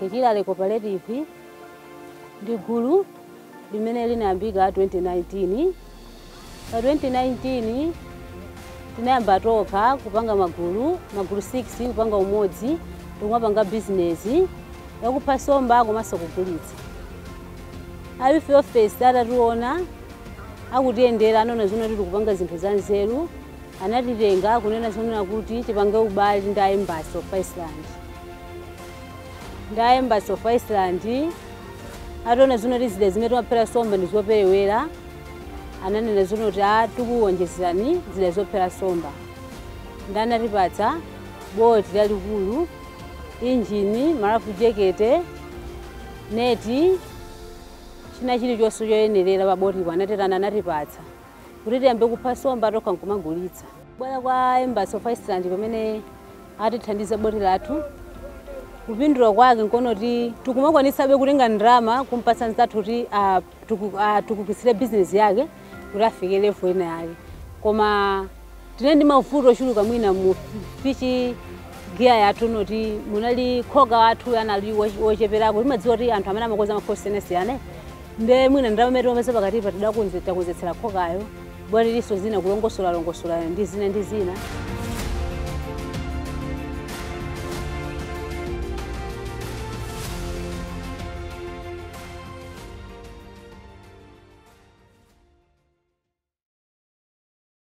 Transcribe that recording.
Kechilale Cooperative ndi gulu limene linayambika 2019 pa 2019 tinayamba tokha kupanga magulu magulu 6 kupanga umodzi tikumapanga bizinesi yakupha somba komanso kugulitsa ayife ofesi atationa akutiyendera anaona zona tili kupanga zinthu za nzeru anatitenga kunena zonena kuti tipange ubale ndi embassy of Iceland ndi embassy of Iceland ataona zona tizida zimene timaphera somba ndi zoperewera ananena zona kuti a tikuwonjezerani zida zophera somba ndi anatipatsa boti lalikulu injini malafu jekete neti china chilichonse choyenerera pa botipo anatetana anatipatsa kuti tiyambe kupha somba tokha nkumagulitsa bwera kwa embassy of Iceland pamene atithandiza boti lathu kupindula kwake nkonoti tikumakwanisabe kutenga ndalama kumpatsa nzathu kuti atukukitsire bizinesi yake kuti afike level ina yake koma tine ndi mavuto ochuluka mwina mu fichi giya yathu noti munali khoga wathu anali wocheperako timadziwa kuti anthu amene amakonza makhosi osiyanasiyana nde mwina ndalama imene timapeza pakatipa tidakonzetsera khogayo bwati liso zina kulongosola longosola ndi zina ndi zina